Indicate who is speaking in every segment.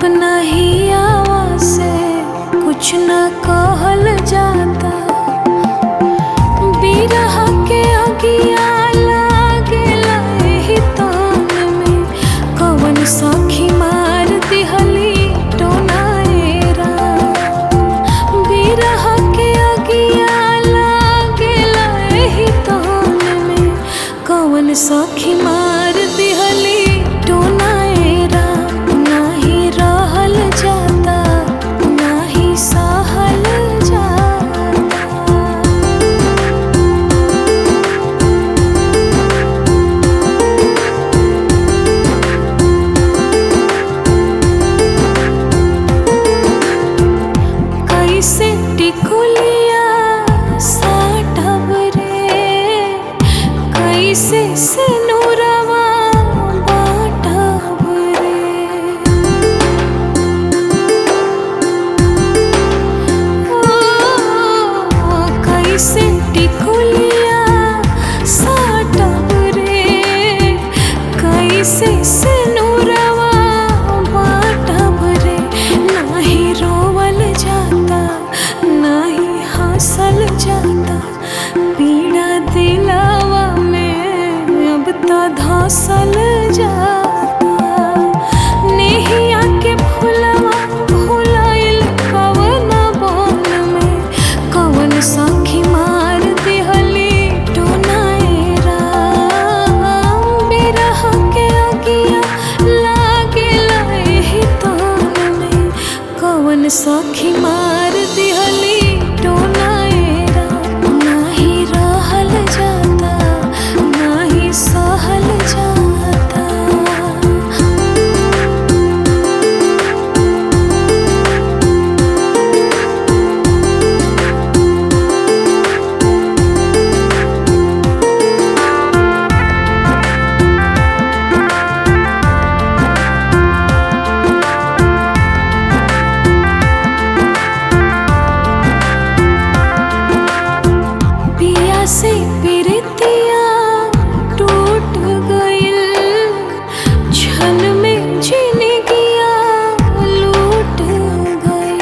Speaker 1: अपना ही आवाज से कुछ न कहल जाता बिरह के अगिया लागेला एही तान में कवन सखी मार दिहली टोनाएरा बिरह के अगिया लागेला एही तान में कवन सखी मार दिहली टोनाएरा नाही रहल जाता नाही सहल जाता कैसे टिकुलिया साटब रे कैसे सिनुरवा बाटब रे ओ कैसे टिकुलिया साटब रे कैसे सिनुरवा बाटब रे नाही रोवल जाता नाही हंसल जाता पीड़ा दिलावा में अब तो धसल जाता नेहिया के फुलवा फुलाइल कवन बन में कवन सखी मार दिहली टोनाएरा बिरह के अगिया लागेला एही तान में कवन सखी मार दिहली टोनाएरा नाही रहल जाता नाही सहल जाता पिया से पिरतिया टूट गइल क्षण में जिंदगिया लूट गइल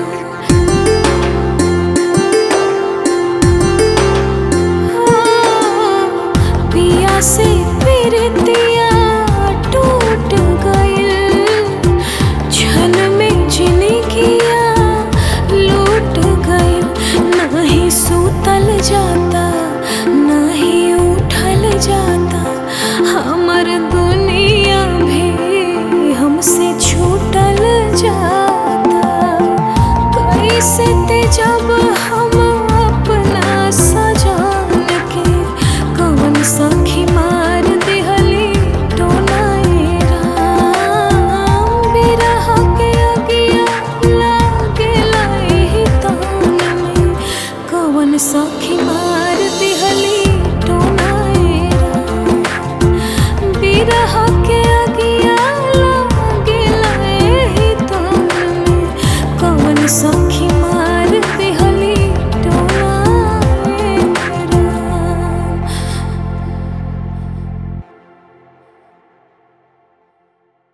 Speaker 1: पिया से पिरतिया टूट गइल क्षण में जिंदगिया लूट गइल नाही सूतल जाता नाही उठल जाता हमर दुनिया भी हमसे छूटल जाता कैसे ते जब हम अपना सजान के कवन सखी मार दिहली टोनाएरा बिरह के अगिया लागेला एही तान में कवन सखी मार दिहली टोनाएरा बिरह के अगिया लागेला एही तान में कवन सखी